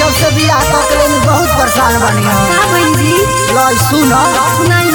जब से बियाह ककले में बहुत परेशान बनी हम का बहन जी लाई सुन सुनाई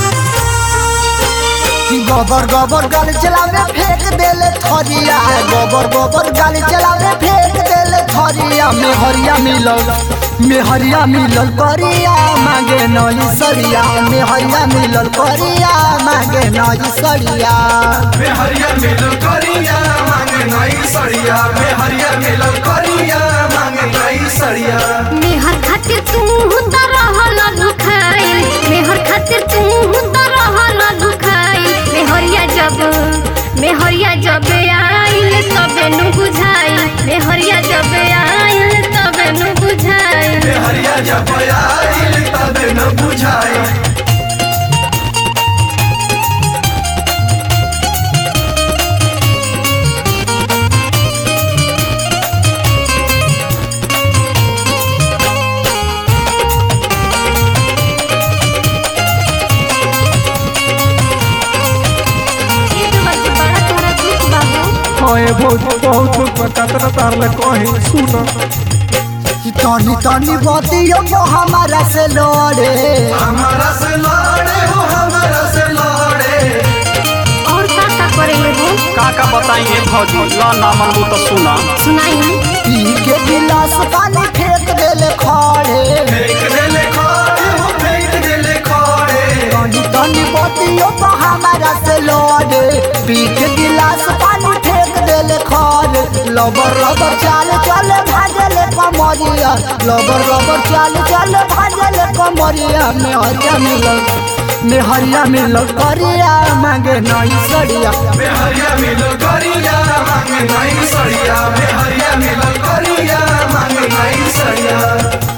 कि गोबर गोबर गल चलावे फेंक देले थरिया गोबर गोबर गल चलावे फेंक देले थरिया में हरिया मिलल में हरिया मिलल करिया मांगे नई सरिया में हरिया मिलल करिया मांगे नई सरिया में हरिया मिलल करिया मांगे नई सड़िया में हरिया मिलल करिया मांगे नई सड़िया मेहर खातिर तू त रहल दुखाइल मेहर खातिर तू त रहल दुखाइल मेहरिया जब मेहरिया जब आइल तबे नु बुझाइल मेहरिया जब आइल तबे नु बुझाइल में हरिया जब आइल तबे न बुझाई ये तो बस बड़ा तोहरा दुख बाबू हाँ बहुत बहुत दुख बा कतना तार ले कही सुन कि तनी तनी बतियो को हमारा से लड़े हमारा से लड़े हो हमारा से लड़े और का का करेंगे वो का का बताइए भौजी ला ना मनबू तो सुना सुनाई पी के गिलास पानी फेंक देले खड़े फेंक देले खड़े हो फेंक देले खड़े तनी तनी बतियो को हमारा से लड़े पी के गिलास पानी फेंक देले खड़े लबर लबर चाल चले भाजले कमरिया लबर लबर चाल चले भाजले कमरिया में हरिया मिलल में हरिया मिलल करिया मांगे नई सड़िया में हरिया मिलल करिया मांगे नई सड़िया में हरिया मिलल करिया मांगे नई सड़िया